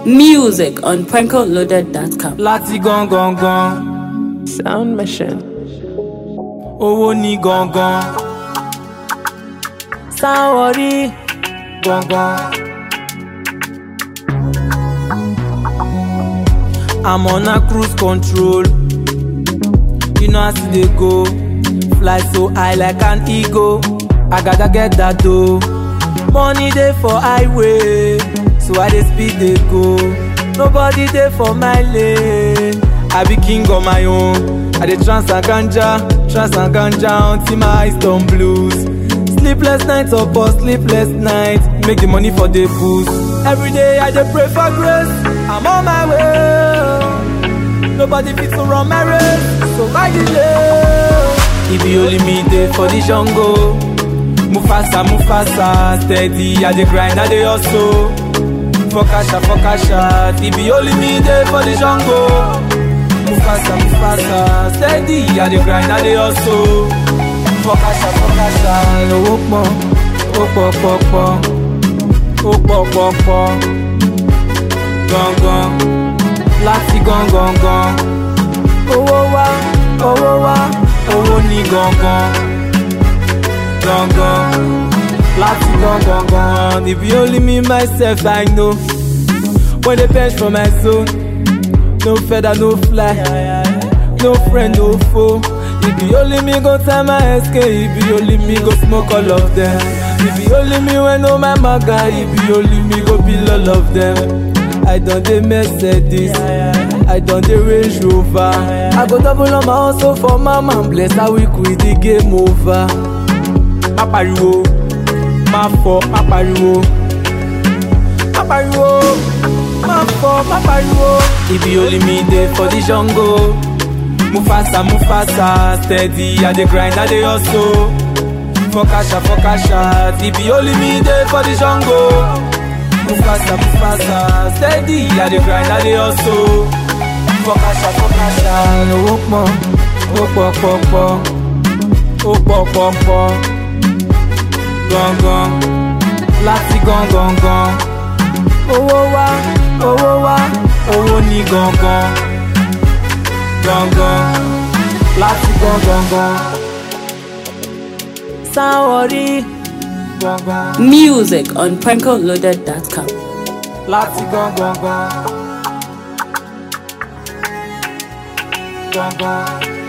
Music on prankoloaded.com. láti gangan gan Sound Mission. owó ní gangan sáwọrí gangan. I'm on a cruise control. You know as e dey go. Fly so high like an eagle. I gotta get that dough. Money dey for highway, so I dey speed dey go. Nobody dey for my lane. I be king on my own. I dey trans and ganja, trans and ganja until my eyes turn blues. Sleepless nights upon sleepless nights, make the money for the boost. Every day I dey pray for grace, I'm on my way. Nobody fit to run my race, so why delay? If you only me dey for the jungle, Mufasa, Mufasa, steady, I dey grind, I dey hustle. For kasha, for kasha, if you only me dey for the jungle. Mufasa, Mufasa, steady, I dey grind, I dey hustle. For kasha, for kasha, owó pọ̀, ó pọ̀ pọ̀ pọ̀, ó pọ̀ pọ̀ pọ̀, gangan, láti gangan gan. Owó wá, owó wá, owó ní gangan, gangan, láti gangan gan. If you only me myself, I know. When they bench for my zone, no feather, no fly. No friend, no foe. If you only me go time my escape, if you only me go smoke all of them. If you only me when no my maga, if you only me go bill all of them. I done the Mercedes, I done the Range Rover. I go double on my hustle for my man, bless how we quit the game over. Má pariwo, má fọ, má pariwo. Má pariwo, má fọ, má pariwo. If you only me dey for the jungle. Mufasa, Mufasa, steady, I dey grind, I dey hustle. For kasha, for kasha, if you only me dey for the jungle. Mufasa, Mufasa, steady, I dey grind, I dey hustle. For kasha, for kasha, owó pọ̀, ó pọ̀ pọ̀ pọ̀, ó pọ̀ pọ̀ pọ̀, gangan, láti gangan gan. Owó wá, owó wá, owó ní gangan gangan láti gangan gan. sáwọrí gangan Music on prankoloaded.com. láti gangan gan. gangan